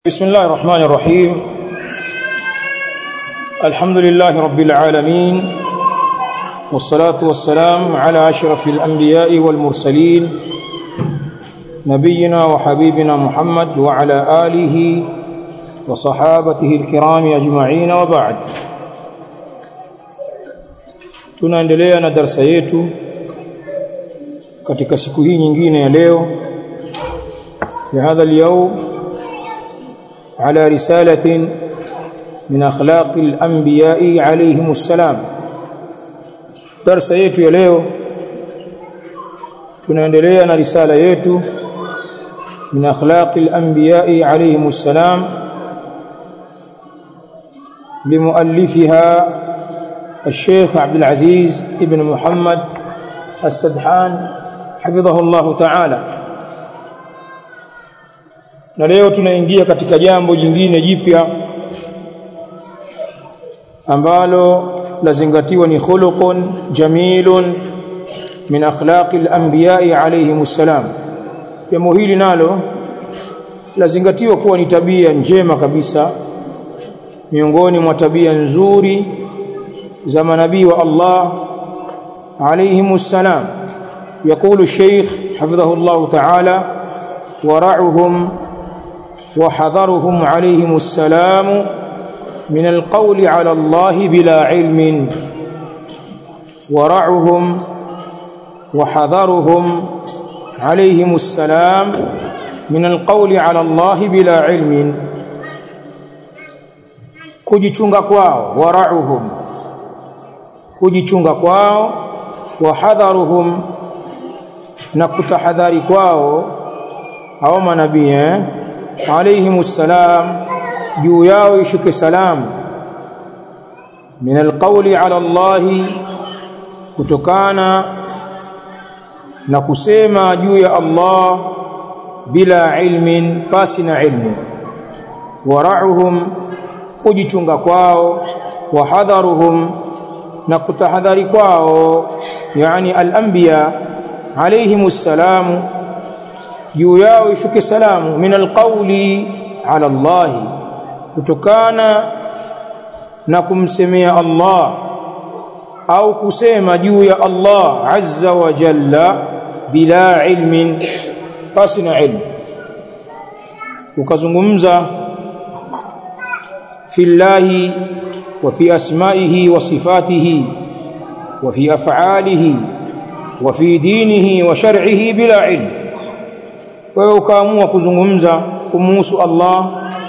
بسم الله الرحمن الرحيم الحمد لله رب العالمين والصلاة والسلام على أشرف الأنبياء والمرسلين نبينا وحبيبنا محمد وعلى آله وصحابته الكرام أجمعين وبعد tunaendelea na darasa yetu katika siku hii nyingine ya leo في هذا اليوم على رسالة من أخلاق الأنبياء عليهم السلام درس yetu ya leo tunaendelea na risala yetu من أخلاق الأنبياء عليهم السلام لمؤلفها الشيخ عبد العزيز ابن محمد السدحان حفظه الله تعالى na leo tunaingia katika jambo jingine jipya ambalo lazingatiwa ni khuluqun jamilun min akhlaqi al-anbiya'i alayhimus salam jambo hili nalo lazingatiwa kuwa ni tabia njema kabisa miongoni mwa tabia nzuri za manabii wa Allah alayhimus salam يقول الشيخ حفظه الله تعالى ورعهم وحذرهم عليهم السلام من القول على الله بلا علم ورعهم وحذرهم عليهم السلام من القول على الله بلا علم kujichunga kwao warauhum kujichunga kwao wahadharuhum na kutahadhari kwao hao manabii eh alayhimus salam juu yao ishuke salam min alqawli ala Allah kutokana na kusema juu ya Allah bila ilmin pasi na ilmu warauhum kujichunga kwao wahadharuhum na kutahadhari kwao yani al-anbiya alayhimus salamu juu yao ishuke salamu min alqawli ala Allah kutokana na kumsemea Allah au kusema juu ya Allah azza wa jalla bila ilmin pasina ilmu ukazungumza fi llahi wa fi asma'ihi wa sifatihi wa fi af'alihi wa fi dinihi wa shar'ihi bila ilmu wewe ukaamua kuzungumza kumuhusu Allah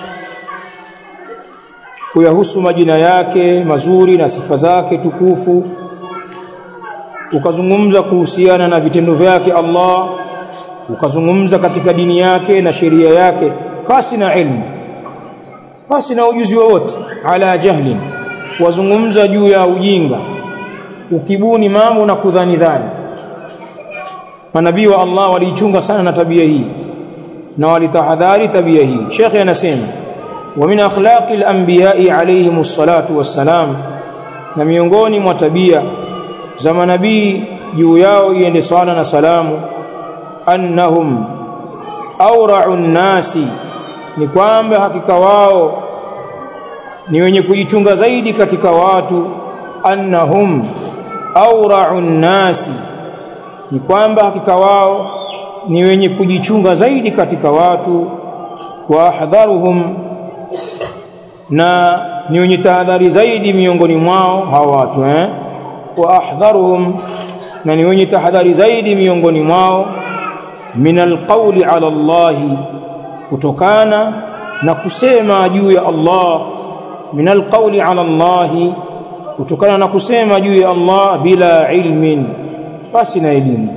kuyahusu majina yake mazuri na sifa zake tukufu ukazungumza kuhusiana na vitendo vyake Allah ukazungumza katika dini yake na sheria yake pasi na ilmu pasi na ujuzi wowote ala jahlin wazungumza juu ya ujinga ukibuni mambo na kudhani dhani manabii wa Allah waliichunga sana na tabia hii na walitahadhari tabia hii Sheikh anasema wa min akhlaqi al-anbiya'i alayhimus salatu wassalam na miongoni mwa tabia za manabii juu yao iende sala na salamu annahum awra'u nasi ni kwamba hakika wao ni wenye kujichunga zaidi katika watu annahum awra'u nasi ni kwamba hakika wao ni wenye kujichunga zaidi katika watu wa ahdharuhum na ni wenye tahadhari zaidi miongoni mwao hawa watu eh wa ahdharuhum na ni wenye tahadhari zaidi miongoni mwao min alqawli ala Allah kutokana na kusema juu ya Allah min alqawli ala Allah kutokana na kusema juu ya Allah bila ilmin basi na elimu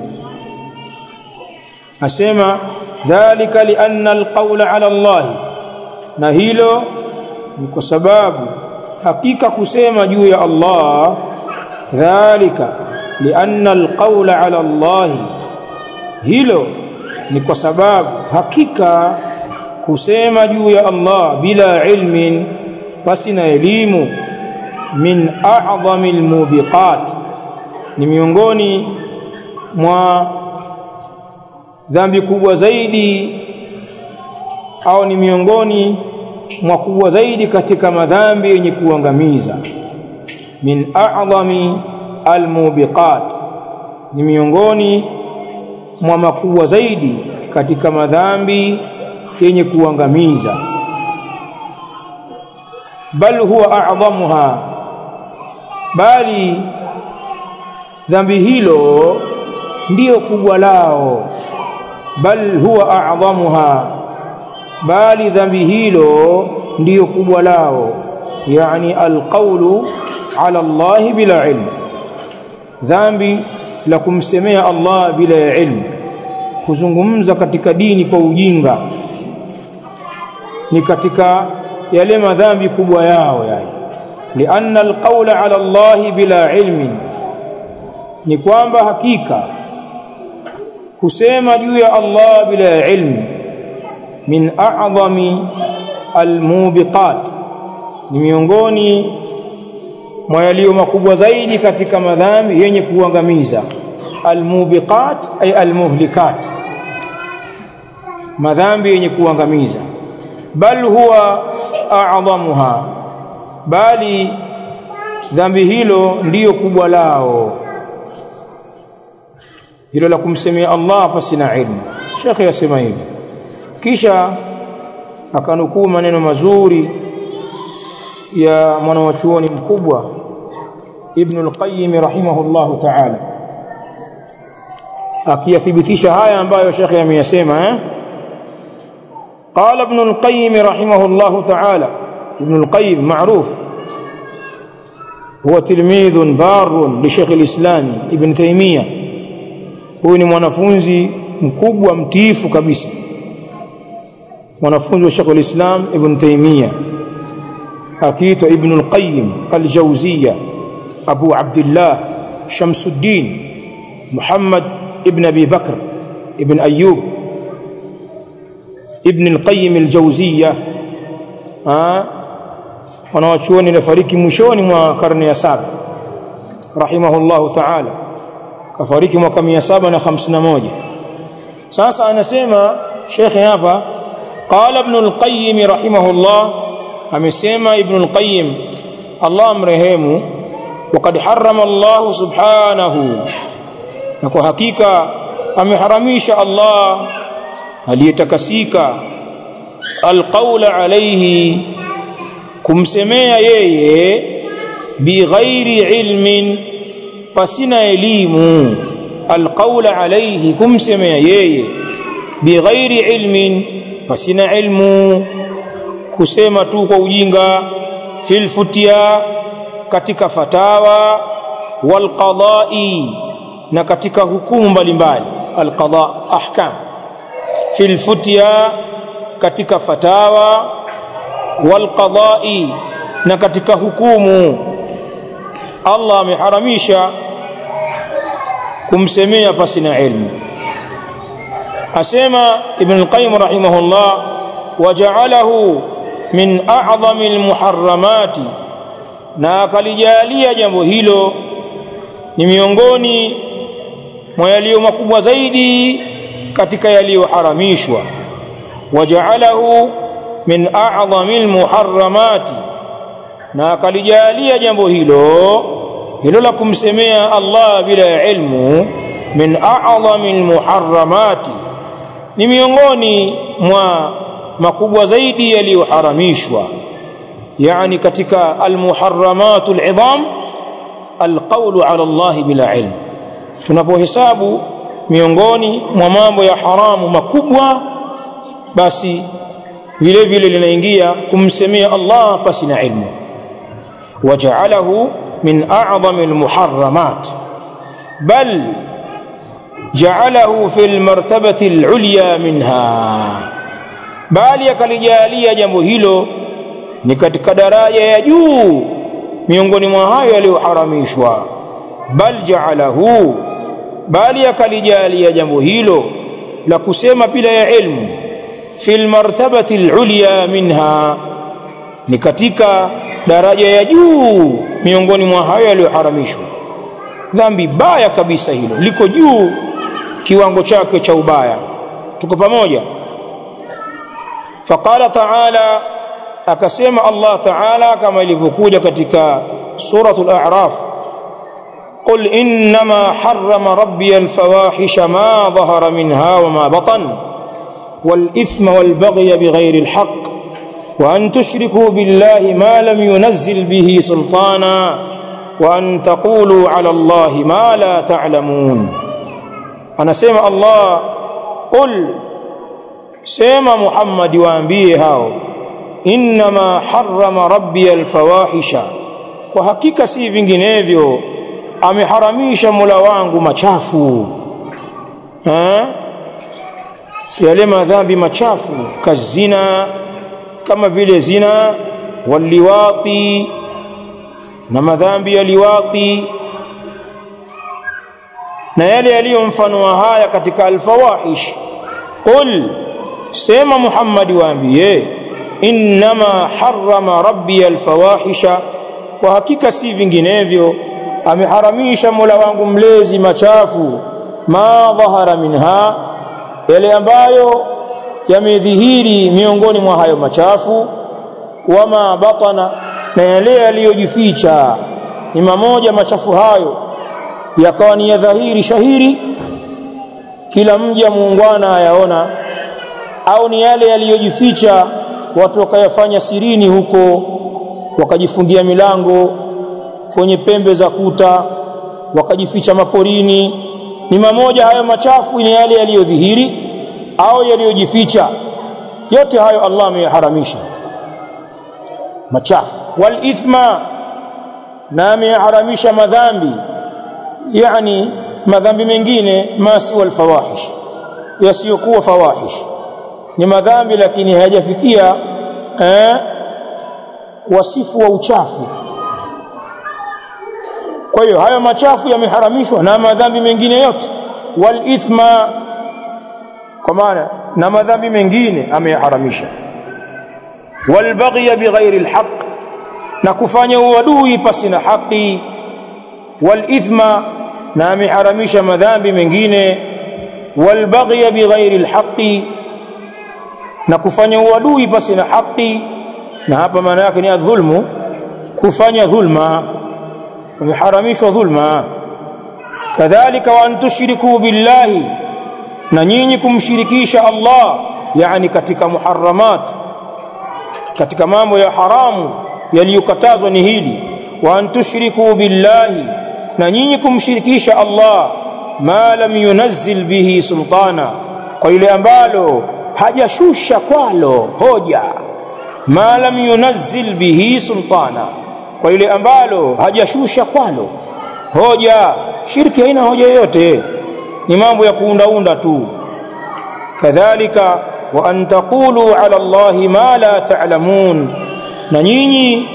asema dhalika lianna alqawla ala Allah na hilo ni kwa sababu hakika kusema juu ya Allah dhalika lianna alqawla ala Allah hilo ni kwa sababu hakika kusema juu ya Allah bila ilmin basi na elimu min a'dhamil mubiqat ni miongoni mwa dhambi kubwa zaidi au ni miongoni mwa kubwa zaidi katika madhambi yenye kuangamiza min a'dhami almubiqat ni miongoni mwa makubwa zaidi katika madhambi yenye kuangamiza bal huwa a'dhamuha bali dhambi hilo ndiyo kubwa lao bal huwa a'dhamuha bali dhambi hilo ndiyo kubwa lao yani alqawlu ala Allah bila ilm dhambi la kumsemea Allah bila ya ilmu kuzungumza katika dini kwa ujinga ni katika yale madhambi kubwa yao yani lianna alqawla ala Allah bila ilmi ni kwamba hakika kusema juu ya Allah bila ya ilmu min a'zami almubiqat ni miongoni mwa yaliyo makubwa zaidi katika madhambi yenye kuangamiza almubiqat ay almuhlikat madhambi yenye kuangamiza bal huwa a'dhamuha bali dhambi hilo ndiyo kubwa lao hilo la kumsemea Allah pasina ilmu Sheikh yasema hivi kisha akanukuu maneno mazuri ya mwanawachuoni mkubwa Ibn al-Qayyim rahimahullahu ta'ala akiyathibitisha haya ambayo Sheikh ameyasema eh قال ابن القيم رحمه الله تعالى ابن القيم معروف هو تلميذ بار لشيخ الإسلام ابن تيمية هو ni mwanafunzi mkubwa mtiifu kabisa mwanafunzi wa Sheikh al-Islam Ibn Taymiyyah akiitwa Ibn al-Qayyim al-Jawziyya Abu Abdullah Shamsuddin Muhammad ibn Abi Bakr ibn Ayyub Ibn al-Qayyim al-Jawziyya wanawachuoni nafariki mwishoni mwa karne ya saba rahimahullahu ta'ala kafariki mwaka 751 sasa anasema shekhe hapa qala ibn al-qayyim rahimahullah amesema ibn al-qayyim Allah amrehemu وقد حرم الله سبحانه na kwa hakika ameharamisha Allah aliyetakasika alqaula alayhi kumsemea yeye bighairi ilmin pasina elimu alqaula alayhi kumsemea yeye bighairi ilmin pasina ilmu kusema tu kwa ujinga fil futia katika fatawa wal qada'i na katika hukumu mbalimbali alqada ahkam fil futya katika fatawa wal qada'i na katika hukumu Allah ameharamisha kumsemea pasina ilmu asema ibn al-qayyim rahimahullah waja'alahu min a'zami al-muharramati na akalijalia jambo hilo ni miongoni mwa yaliyo makubwa zaidi katika yaliyoharamishwa waja'alahu min a'zami al-muharramati na akalijalia jambo hilo hilo la kumsemea Allah bila ilmu min a'zami al-muharramati ni miongoni mwa makubwa zaidi yaliyoharamishwa yani katika al-muharramatu al-'idham al-qawlu 'ala Allah bila ilm tunapohesabu miongoni mwa mambo ya haramu makubwa basi vile vile linaingia kumsemea Allah pasi na ilmu waja'alahu min a'zami al-muharramat bal ja'alahu fil martabati al-ulya minha bali akalijalia jambo hilo ni katika daraja ya juu miongoni mwa hayo yaliyoharamishwa bal ja'alahu bali akalijalia jambo hilo la kusema bila ya ilmu fil martabati al-ulya minha ni katika daraja ya juu miongoni mwa hayo yaliyoharamishwa dhambi baya kabisa hilo liko juu kiwango chake cha ubaya tuko pamoja faqala ta'ala akasema Allah ta'ala kama ilivyokuja katika suratul a'raf قل انما حرم ربي الفواحش ما ظهر منها وما بطن والاثم والبغي بغير الحق وان تشركوا بالله ما لم ينزل به سلطانا وان تقولوا على الله ما لا تعلمون انا سمع الله قل سمع محمد waambie hao انما حرم ربي الفواحش kwa hakika si vinginevyo ameharamisha Mola wangu machafu ha? yale madhambi machafu kazina kama vile zina waliwati na madhambi ya liwati na yale yaliyo mfano wa haya katika alfawahish qul sema Muhammad waambie innama harrama rabbi alfawahisha kwa hakika si vinginevyo ameharamisha Mola wangu mlezi machafu ma dhahara minha yale ambayo yamedhihiri miongoni mwa hayo machafu wama batana na yale yaliyojificha ni mamoja machafu hayo yakawa ni ya dhahiri shahiri kila mja muungwana ayaona au ni yale yaliyojificha watu wakayafanya sirini huko wakajifungia milango kwenye pembe za kuta wakajificha maporini ni mamoja hayo machafu ni yale yaliyodhihiri au yaliyojificha yote hayo Allah ameyaharamisha machafu wal ithma na ameyaharamisha madhambi yani madhambi mengine masi wal fawahish yasiyokuwa fawahish ni madhambi lakini hayajafikia eh, wasifu wa uchafu kwa hiyo hayo machafu yameharamishwa na madhambi mengine yote wal ithma kwa maana na madhambi mengine ameyaharamisha wal baghy bighairi alhaq na kufanya uadui pasi na haki wal ithma na ameharamisha madhambi mengine wal baghy bighairi alhaq na kufanya uadui pasi na haki na hapa maana yake ni adhulmu kufanya dhulma umeharamishwa dhulma kadhalika wa antushriku billahi na nyinyi kumshirikisha Allah yani katika muharramat katika mambo ya haramu yaliyokatazwa ni hili wa antushriku billahi na nyinyi kumshirikisha Allah ma lam yunazzil bihi sultana kwa yule ambalo hajashusha kwalo hoja ma lam yunazzil bihi sultana kwa yule ambalo hajashusha kwalo hoja shirki haina hoja yoyote ni mambo ya kuundaunda tu kadhalika wa an taqulu ala allahi ma la ta'lamun na nyinyi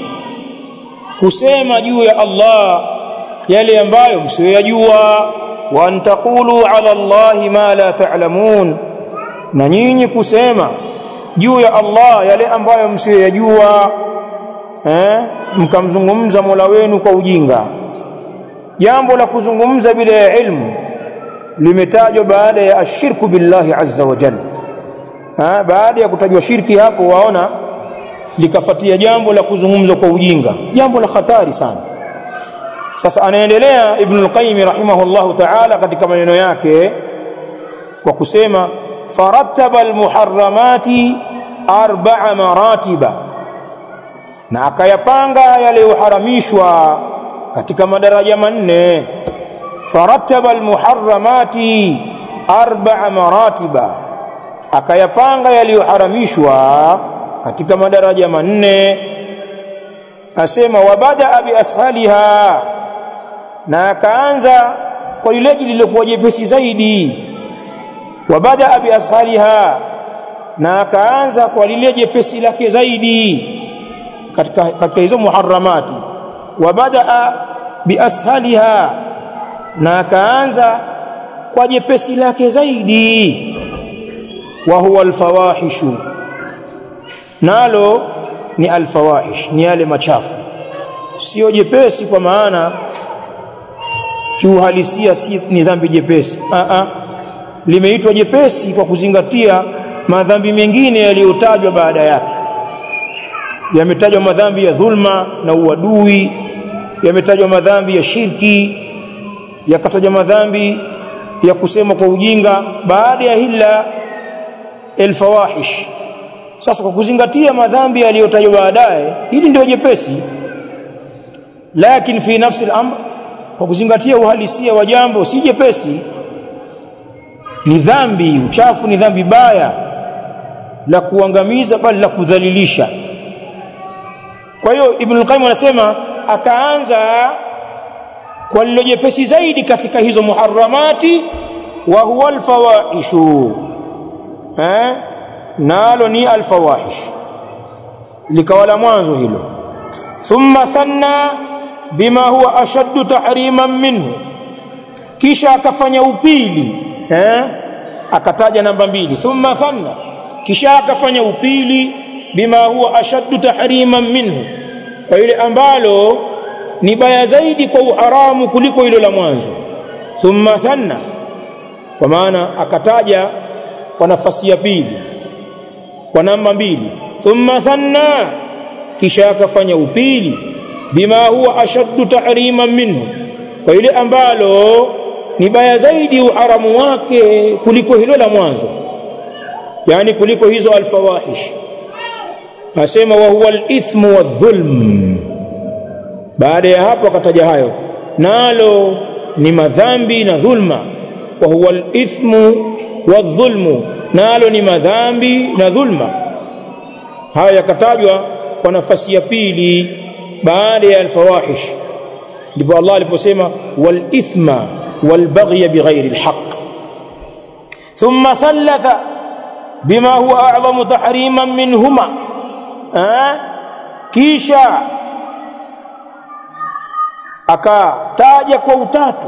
kusema juu ya Allah yale ambayo msiyoyajua wa an taqulu ala allahi ma la ta'lamun na nyinyi kusema juu ya Allah yale ambayo msiyoyajua eh mkamzungumza Mola wenu kwa ujinga jambo la kuzungumza bila ya ilmu limetajwa baada ya ashirku billahi azza wa jalla ha, baada ya kutajwa shirki hapo waona likafatia jambo la kuzungumza kwa ujinga jambo la hatari sana sasa anaendelea ibn al-qayyim rahimahullahu ta'ala katika maneno yake kwa kusema farattaba al-muharramati arba'a maratiba na akayapanga yaliyoharamishwa katika madaraja manne farattaba almuharramati arba'a maratiba akayapanga yaliyoharamishwa katika madaraja manne asema wabada bi ashaliha na akaanza kwa lile lililokuwa jepesi zaidi wabada bi ashaliha na akaanza kwa lile jepesi lake zaidi katika katika hizo muharramati wabada bi ashaliha na akaanza kwa jepesi lake zaidi wa huwa alfawahishu nalo ni alfawahish ni yale machafu sio jepesi kwa maana kiuhalisia si ni dhambi jepesi a a limeitwa jepesi kwa kuzingatia madhambi mengine yaliyotajwa baada yake yametajwa madhambi ya dhulma na uadui yametajwa madhambi ya shirki yakatajwa madhambi ya kusema kwa ujinga baada ya hila alfawahish sasa kwa kuzingatia madhambi yaliyotajwa baadaye hili ndio jepesi lakini fi nafsi al-amr kwa kuzingatia uhalisia wa jambo si jepesi ni dhambi uchafu ni dhambi baya la kuangamiza bali la kudhalilisha kwa hiyo ibn al-qayyim anasema akaanza kwa lilo jepesi zaidi katika hizo muharramati wa huwa al-fawahishu eh nalo ni al-fawahish likawa la mwanzo hilo thumma thanna bima huwa ashaddu tahriman minhu kisha akafanya upili eh akataja namba mbili thumma thanna kisha akafanya upili bima huwa ashaddu tahriman minhu kwa ile ambalo ni baya zaidi kwa uharamu kuliko hilo la mwanzo thumma thanna kwa maana akataja kwa nafasi ya pili kwa namba mbili thumma thanna kisha akafanya upili bima huwa ashaddu tahriman minhu kwa ile ambalo ni baya zaidi uharamu wake kuliko hilo la mwanzo yani kuliko hizo alfawahish asema wa huwa alithmu wadhulm baada ya hapo akataja hayo nalo ni madhambi na dhulma wa huwa alithmu wadhulmu nalo ni madhambi na dhulma haya yakatajwa kwa nafasi ya pili baada ya alfawahish ndipo Allah aliposema wal ithma wal baghy bighairi alhaq thumma thalatha bima huwa a'zamu tahriman minhuma kisha akataja kwa utatu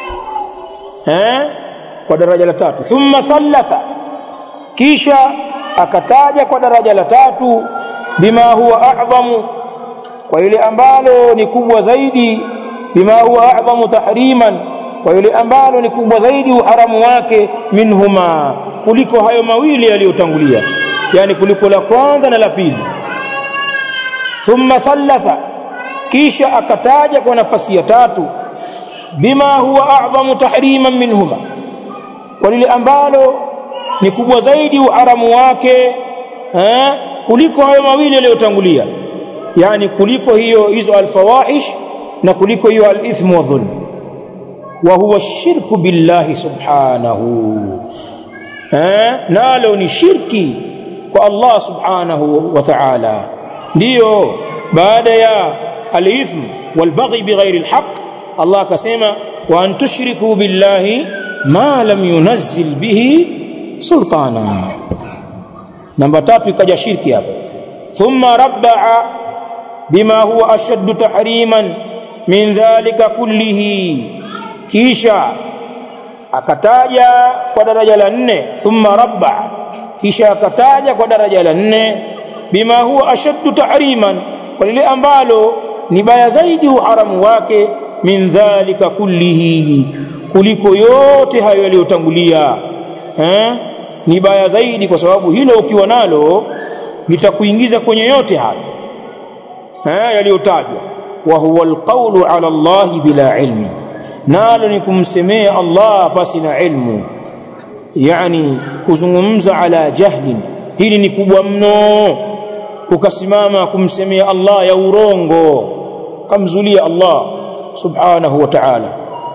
eh kwa daraja la tatu thumma thalatha kisha akataja kwa daraja la tatu bima huwa a'zamu kwa ile ambalo ni kubwa zaidi bima huwa a'zamu tahriman kwa ile ambalo ni kubwa zaidi uharamu wake minhuma kuliko hayo mawili yaliyotangulia yani kuliko la kwanza na la pili thumma thalatha kisha akataja kwa nafasi ya tatu bima huwa a'zamu tahriman minhuma kwa lile ambalo ni kubwa zaidi uharamu wake eh kuliko hayo mawili yaliyotangulia yani kuliko hiyo hizo alfawahish na kuliko hiyo alithmu wa dhulm wa huwa shirku billahi subhanahu eh nalo ni shirki kwa Allah subhanahu wa ta'ala ndiyo baada ya al-ithm wal-baghy bighairi al-haq Allah akasema wa an tushriku billahi ma lam yunazzil bihi sultana namba tatu ikaja shirki hapo thumma rabba'a bima huwa ashaddu tahriman min dhalika kullihi kisha akataja kwa daraja la nne thumma rabba kisha akataja kwa daraja la nne bima huwa ashaddu tahriman kwa lile ambalo ni baya zaidi uharamu wake min dhalika kullihi kuliko yote hayo yaliyotangulia eh ni baya zaidi kwa sababu hilo ukiwa nalo litakuingiza kwenye yote hayo eh yaliyotajwa wa huwa alqawlu ala Allah bila ilmi nalo ni kumsemea Allah pasi na ilmu yani kuzungumza ala jahlin hili ni kubwa mno ukasimama kumsemea Allah ya urongo kamzulia Allah subhanahu wa ta'ala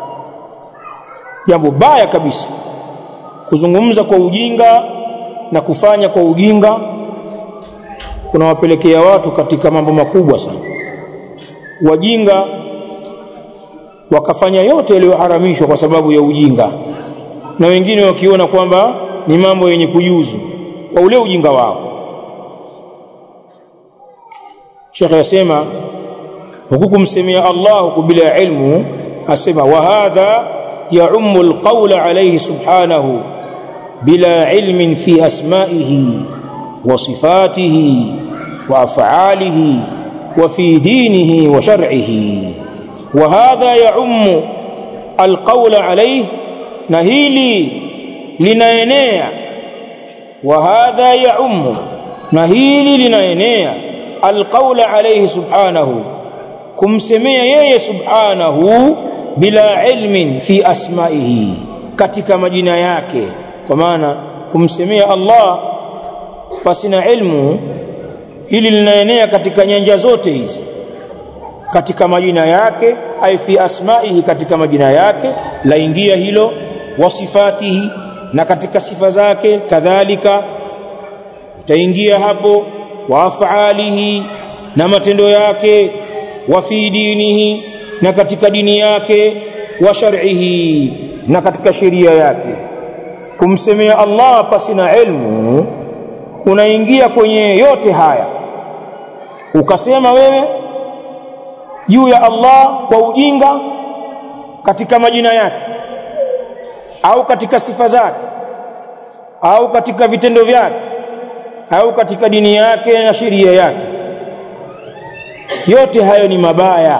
jambo baya kabisa kuzungumza kwa ujinga na kufanya kwa ujinga kunawapelekea watu katika mambo makubwa sana wajinga wakafanya yote yaliyoharamishwa kwa sababu ya ujinga na wengine wakiona kwamba ni mambo yenye kujuzu kwa ule ujinga wao Sheikh yasema huku kumsemea Allah huku bila ilmu asema wa hadha يعم القول عليه سبحانه بلا علم في اسمائه وصفاته وافعاله وفي دينه وشرعه وهذا يعم القول عليه نهيلي linaenea wa hadha ya'ummu na hili linaenea alqaula alayhi subhanahu kumsemea yeye subhanahu bila ilmin fi asma'ihi katika majina yake kwa maana kumsemea Allah pasina ilmu hili linaenea katika nyanja zote hizi katika majina yake ai fi asma'ihi katika majina yake laingia hilo wasifatihi na katika sifa zake kadhalika itaingia hapo wa af'alihi na matendo yake wa fi dinihi na katika dini yake wa shar'ihi na katika sheria yake kumsemea Allah pasina ilmu unaingia kwenye yote haya ukasema wewe juu ya Allah kwa ujinga katika majina yake au katika sifa zake au katika vitendo vyake au katika dini yake na sheria yake yote hayo ni mabaya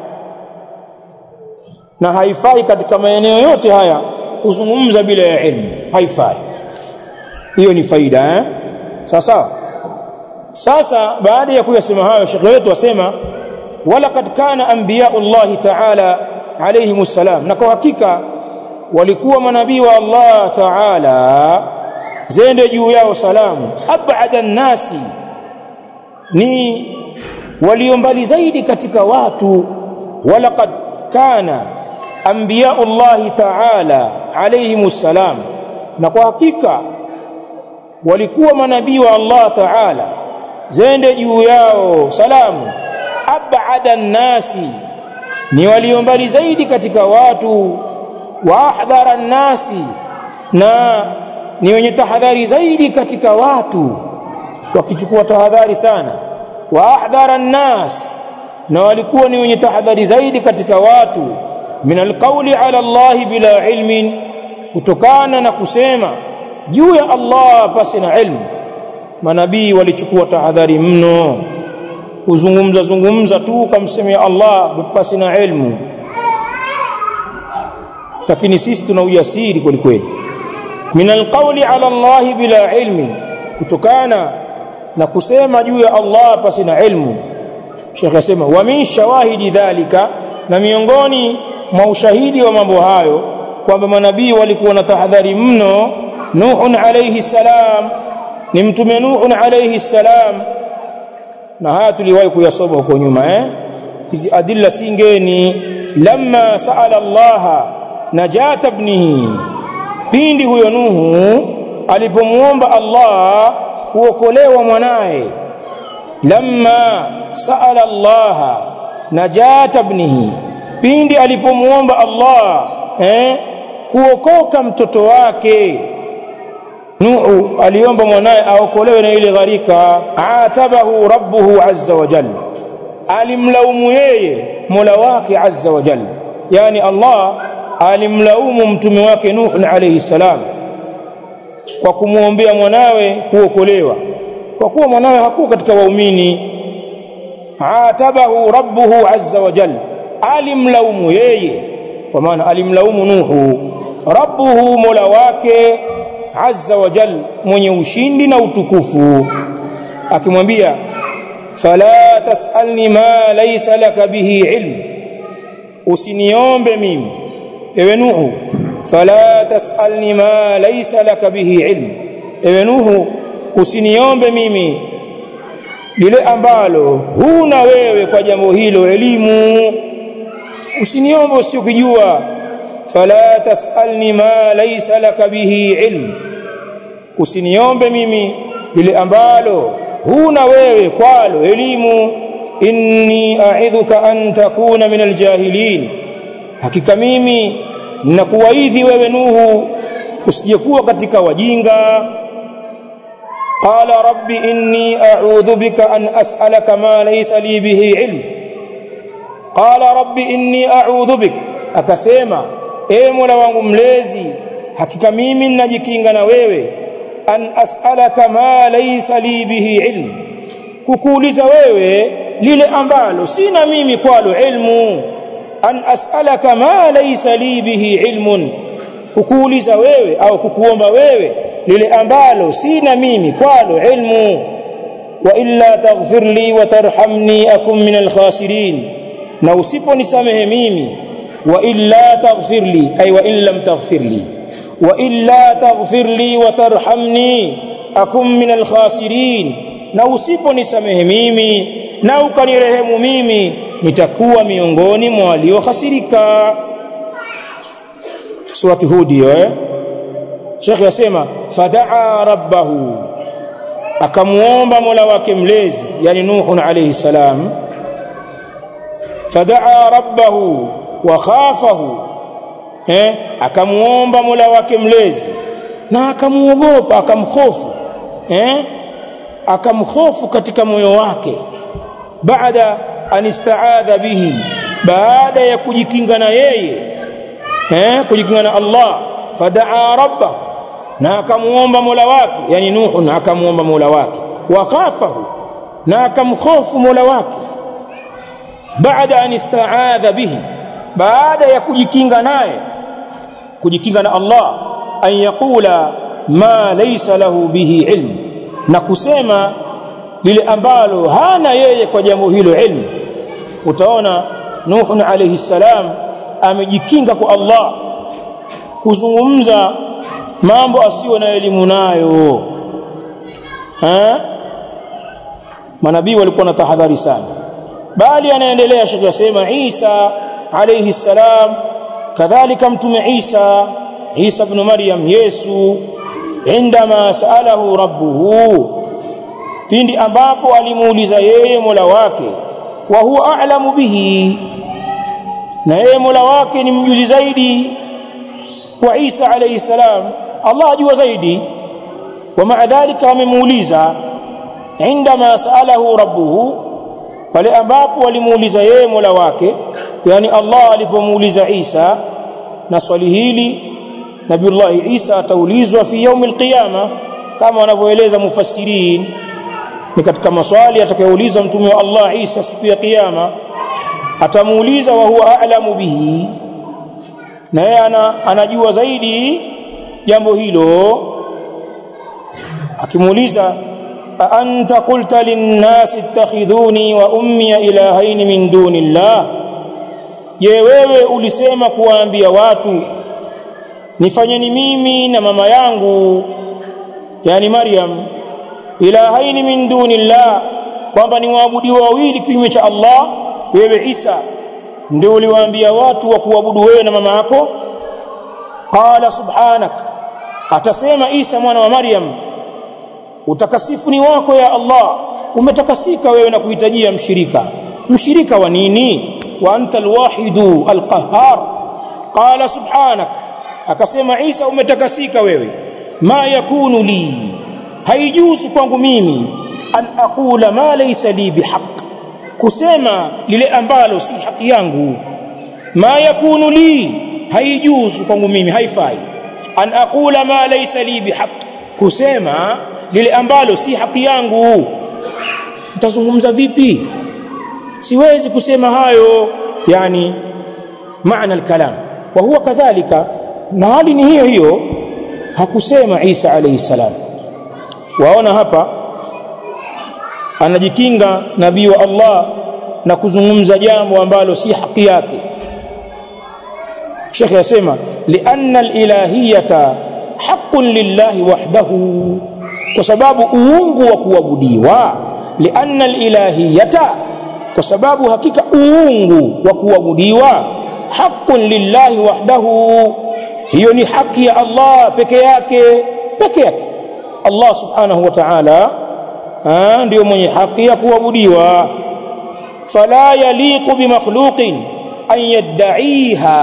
na haifai katika maeneo yote haya kuzungumza bila ya ilmu haifai hiyo ni faida eh sawa sawa sasa baada ya kuyasema hayo shekhe wetu asema walaqad kana anbiya'ullahi ta'ala alayhimus salam na kwa hakika walikuwa manabii wa Allah ta'ala zende juu yao salamu ab'ada nasi ni walio mbali zaidi katika watu walaqad kana anbiya'ullahi ta'ala alayhimus salam na kwa hakika walikuwa manabii wa Allah ta'ala zende juu yao salamu ab'ada nasi ni walio mbali zaidi katika watu wa ahdhara nasi na ni wenye tahadhari zaidi katika watu wakichukua tahadhari sana wa ahdhara nnas na walikuwa ni wenye tahadhari zaidi katika watu min alqawli ala Allah bila ilmin kutokana na kusema juu ya Allah pasi na ilmu manabii walichukua tahadhari mno kuzungumza zungumza tu kamsemea Allah pasi na ilmu lakini sisi tuna ujasiri kweli kweli min alqawli ala Allah bila ilmi kutokana na kusema juu ya Allah pasi na ilmu Sheikh asema wa min shawahidi dhalika na miongoni mwa ushahidi wa mambo hayo kwamba manabii walikuwa na tahadhari mno Nuhun alayhi salam ni mtume Nuhun alayhi salam na haya tuliwahi kuyasoma huko nyuma eh hizi adilla singeni lamma saala Allah najata ibnihi pindi huyo Nuhu alipomuomba Allah kuokolewa mwanae lamma saala Allah najata ibnihi pindi alipomuomba Allah eh kuokoka mtoto wake Nuhu aliomba mwanae aokolewe na ile gharika atabahu rabbuhu azza wa jalla alimlaumu yeye Mola wake azza wa jalla yani Allah alimlaumu mtume wake Nuh alayhi salam kwa kumwombea mwanawe kuokolewa kwa kuwa mwanawe hakuwa katika waumini atabahu rabbuhu azza wa jalla alimlaumu yeye kwa maana alimlaumu Nuhu rabbuhu mola wake azza wa jalla mwenye ushindi na utukufu akimwambia fala tasalni ma laysa laka bihi ilm usiniombe mimi ewe nuhu fala tasalni ma laysa laka bihi ilm ewe nuhu usiniombe mimi lile ambalo huna wewe kwa jambo hilo elimu usiniombe usichokijua fala tasalni ma laysa laka bihi ilm usiniombe mimi lile ambalo huna wewe kwalo elimu inni a'idhuka an takuna min aljahilin hakika mimi ninakuwaidhi wewe nuhu usijekuwa katika wajinga qala rabbi inni a'udhu bika an as'alaka ma laysa li bihi ilm qala rabbi inni a'udhu bik akasema ewe mola wangu mlezi hakika mimi ninajikinga na wewe an as'alaka ma laysa li bihi ilm kukuuliza wewe lile ambalo sina mimi kwalo ilmu an as'alaka ma laysa li bihi ilmun kukuuliza wewe au kukuomba wewe lile ambalo sina mimi kwalo ilmu wa illa taghfir li wa tarhamni akum min alkhasirin na usiponisamehe mimi wa illa taghfir li ay wa in lam taghfir li wa illa taghfir li wa tarhamni akum min alkhasirin na usiponisamehe mimi na ukanirehemu mimi nitakuwa miongoni mwa waliohasirika surati hud hiyo eh Sheikh yasema fadaa rabbahu akamuomba Mola wake mlezi yani Nuh alayhi salam fadaa rabbahu wa khafahu eh akamuomba Mola wake mlezi na akamuogopa akamhofu eh akamhofu katika moyo wake baada anistaadha bihi baada ya kujikinga na yeye eh kujikinga na Allah fadaa rabbahu na akamuomba Mola wake yani Nuh akamuomba Mola wake wa khafahu na akamhofu Mola wake baada an istaadha bihi baada ya kujikinga naye kujikinga na Allah an yaqula ma laysa lahu bihi ilm na kusema lile ambalo hana yeye kwa jambo hilo ilmu utaona Nuh alayhi salam amejikinga kwa Allah kuzungumza mambo asiyo na elimu nayo ha manabii walikuwa na tahadhari sana bali anaendelea shekhi yasema Isa alayhi salam kadhalika mtume Isa Isa ibn Maryam Yesu indama saalahu rabbuhu pindi ambapo alimuuliza yeye Mola wake wa huwa a'lamu bihi na yeye Mola wake ni mjuzi zaidi kwa Isa alayhi salam Allah ajua zaidi wa ma'a dhalika amemuuliza indama saalahu rabbuhu pale ambapo walimuuliza yeye Mola wake yani Allah alipomuuliza Isa na swali hili Nabiullah Isa ataulizwa fi yaum alqiyama kama wanavyoeleza mufassirin ni katika maswali atakayoulizwa mtume wa Allah Isa siku ya kiyama atamuuliza wa huwa a'lamu bihi na yeye ana, anajua zaidi jambo hilo akimuuliza anta qulta linnasi ittakhidhuni wa ummi ilahaini min dunillah je wewe ulisema kuwaambia watu nifanyeni mimi na mama yangu yani Maryam ilahaini min dunillah kwamba ni waabudiwa wawili kinyume cha Allah wewe Isa ndio uliwaambia watu wa kuabudu wewe na mama yako qala subhanak atasema Isa mwana wa Maryam utakasifu ni wako ya Allah umetakasika wewe na kuhitajia mshirika mshirika wa nini wa anta alwahidu alqahhar qala subhanak akasema Isa umetakasika wewe ma yakunu li haijuzu kwangu mimi an aqula ma laysa li bihaq kusema lile ambalo si haki yangu ma yakunu li haijuzu kwangu mimi haifai an aqula ma laysa li bihaq kusema lile ambalo si haki yangu nitazungumza vipi siwezi kusema hayo yani maana alkalam wa huwa kadhalika na hali ni hiyo hiyo hakusema Isa alayhi salam waona hapa anajikinga nabii wa Allah na kuzungumza jambo ambalo si haki yake Sheikh yasema lianna alilahiyata haqqun lillahi wahdahu kwa sababu uungu wa kuabudiwa lianna alilahiyata kwa sababu hakika uungu wa kuabudiwa haqqun lillahi wahdahu hiyo ni haki ya Allah peke yake peke yake Allah subhanahu wa ta'ala ndio mwenye haki ya kuabudiwa fala yaliqu bimakhluqin an yad'iha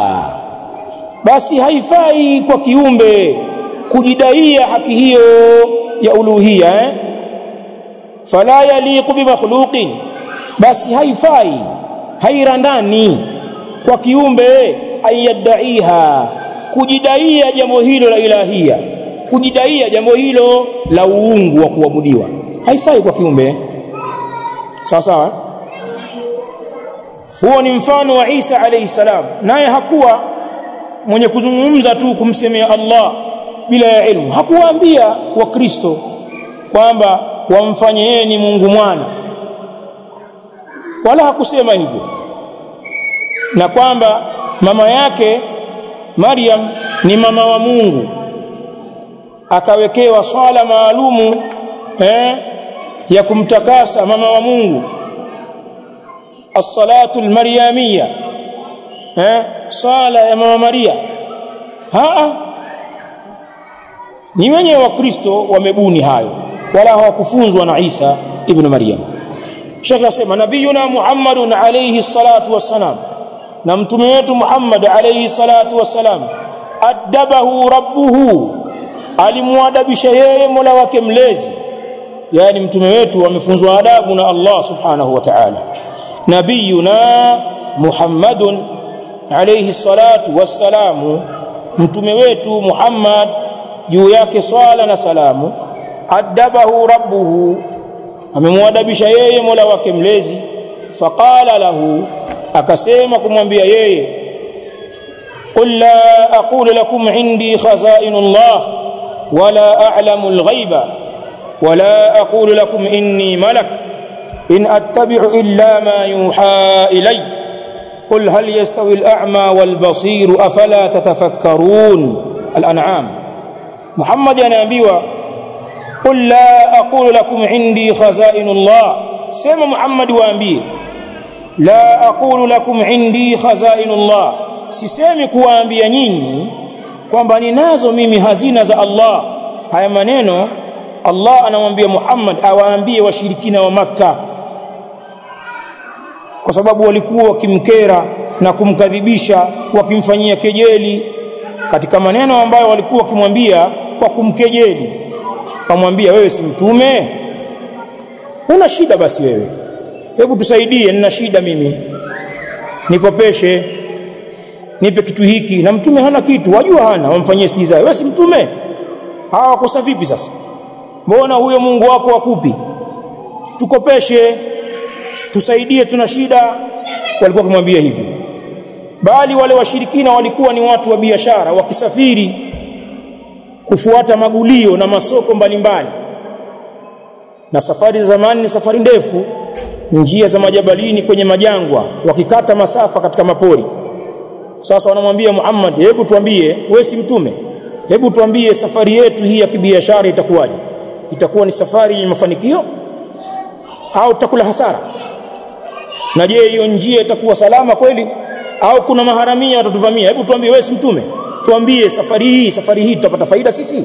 basi haifai kwa kiumbe kujidaia haki hiyo ya uluhia eh? fala yaliqu bimakhluqin basi haifai hairandani kwa kiumbe ayadaiha kujidaia jambo hilo la ilahia kujidaia jambo hilo la uungu wa kuabudiwa haifai kwa kiumbe sawa sawa huo ni mfano wa Isa alayhi salam naye hakuwa mwenye kuzungumza tu kumsemea Allah bila ya ilmu hakuwaambia wakristo kwamba wamfanye yeye ni Mungu mwana wala hakusema hivyo na kwamba mama yake Maryam ni mama wa Mungu akawekewa swala maalumu eh, ya kumtakasa mama wa Mungu as-salatu al-maryamiyya eh, sala ya mama Maria haa ni wenyewe wa Kristo wamebuni hayo wala hawakufunzwa na Isa ibn Maryam Sheikh asema nabiyuna Muhammadun alayhi salatu wassalam na mtume wetu Muhammad alayhi salatu wassalam adabahu rabbuhu alimwadabisha yeye Mola wake mlezi yani mtume wetu amefunzwa adabu na Allah subhanahu wa ta'ala nabiyuna Muhammadun alayhi salatu wassalamu mtume wetu Muhammad juu yake swala na salamu adabahu rabbuhu amemwadabisha yeye Mola wake mlezi faqala lahu akasema kumwambia yeye qul la aqulu lakum indi khazainullah wala a'lamu alghaiba wala aqulu lakum inni malak in attabi'u illa ma yuha ilay قل هل يستوي الأعمى والبصير أفلا تتفكرون الأنعام محمد anaambiwa قل لا أقول لكم عندي خزائن الله سيما محمد waambie la aqulu lakum indi khazainullah sisemi kuwaambia nyinyi kwamba ninazo mimi hazina za Allah haya maneno Allah anamwambia Muhammad awaambie washirikina wa maka kwa sababu walikuwa wakimkera na kumkadhibisha wakimfanyia kejeli katika maneno ambayo walikuwa wakimwambia kwa kumkejeli kamwambia wewe si mtume una shida basi wewe hebu tusaidie nina shida mimi nikopeshe nipe kitu hiki na mtume hana kitu wajua hana wamfanyie stiza wewe si mtume hawa kosa vipi sasa mbona huyo Mungu wako akupi tukopeshe tusaidie tuna shida walikuwa kumwambia hivyo bali wale washirikina walikuwa ni watu wa biashara wakisafiri kufuata magulio na masoko mbalimbali na safari za zamani ni safari ndefu njia za majabalini kwenye majangwa wakikata masafa katika mapori sasa wanamwambia Muhammad hebu tuambie wewe si mtume hebu tuambie safari yetu hii ya kibiashara itakuwaje itakuwa ni safari yenye mafanikio au tutakula hasara na je hiyo njia itakuwa salama kweli au kuna maharamia watatuvamia hebu tuambie wewe si mtume tuambie safari hii safari hii tutapata faida sisi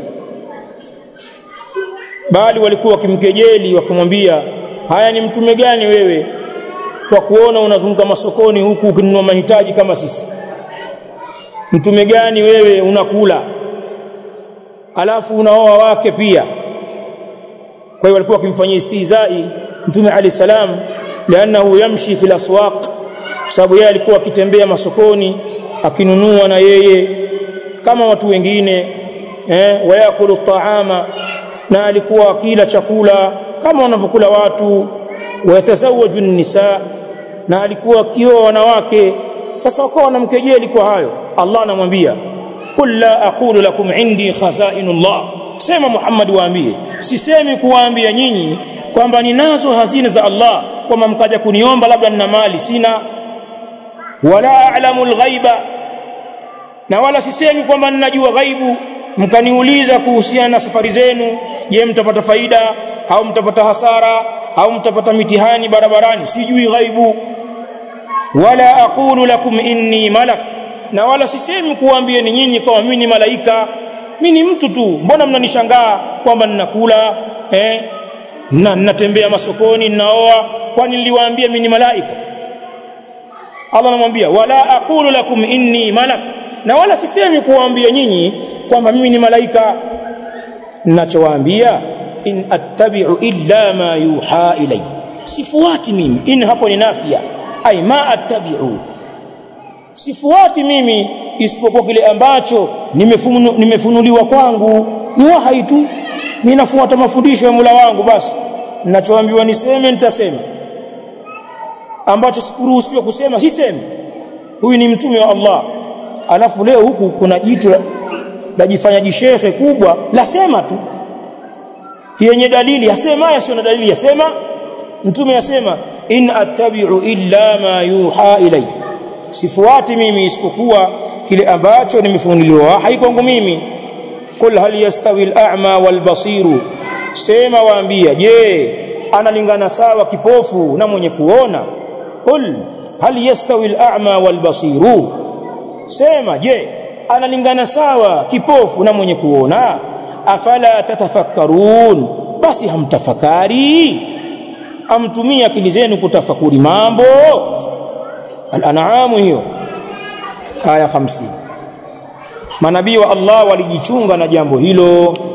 bali walikuwa wakimkejeli wakimwambia haya ni mtume gani wewe twakuona unazunguka masokoni huku ukinunua mahitaji kama sisi mtume gani wewe unakula alafu unaoa wake pia kwa hiyo walikuwa wakimfanyia istihzai mtume ali salam lianahu yamshi fil aswaq sababu yeye alikuwa akitembea masokoni akinunua na yeye kama watu wengine eh wayakulu taama na alikuwa akila chakula kama wanavyokula watu wayatazawaju nisa na alikuwa akioa wanawake sasa wakawa wanamkejeli kwa hayo Allah anamwambia qul la aqulu lakum indi khazainullah sema Muhammad waambie sisemi kuwaambia nyinyi kwamba ninazo hazina za Allah kwamba mkaja kuniomba labda nina mali sina wala a'lamu alghaiba na wala sisemi kwamba ninajua ghaibu mkaniuliza kuhusiana na safari zenu je mtapata faida au mtapata hasara au mtapata mitihani barabarani sijui ghaibu wala aqulu lakum inni malak na wala sisemi kuambieni nyinyi kama mimi ni malaika mimi ni mtu tu mbona mnanishangaa kwamba ninakula eh na ninatembea masokoni ninaoa kwani niliwaambia mimi ni malaika Allah anamwambia wala aqulu lakum inni malak na wala sisemi kuwaambia nyinyi kwamba mimi ni malaika ninachowaambia in attabi'u illa ma yuha ilay sifuati mimi in hapo ni nafia ay ma attabi'u sifuati mimi isipokuwa kile ambacho nimefunu, nimefunuliwa kwangu ni wahai tu mimi nafuata mafundisho ya Mola wangu basi ninachoambiwa niseme nitasema ambacho sikuruhusiwa kusema sisemi huyu ni mtume wa Allah alafu leo huku kuna jitu lajifanya jishehe kubwa lasema tu yenye dalili yasema yasio na dalili yasema mtume yasema in attabi'u illa ma yuha ilayya sifuati mimi isipokuwa kile ambacho nimefunuliwa wahi kwangu mimi qul hal yastawi al-a'ma wal basiru sema waambia je analingana sawa kipofu na mwenye kuona qul hal yastawi al-a'ma wal basiru sema je analingana sawa kipofu na mwenye kuona afala tatafakkarun basi hamtafakari amtumia akili zenu kutafakuri mambo al-an'am hiyo aya 50 manabii wa Allah walijichunga na jambo hilo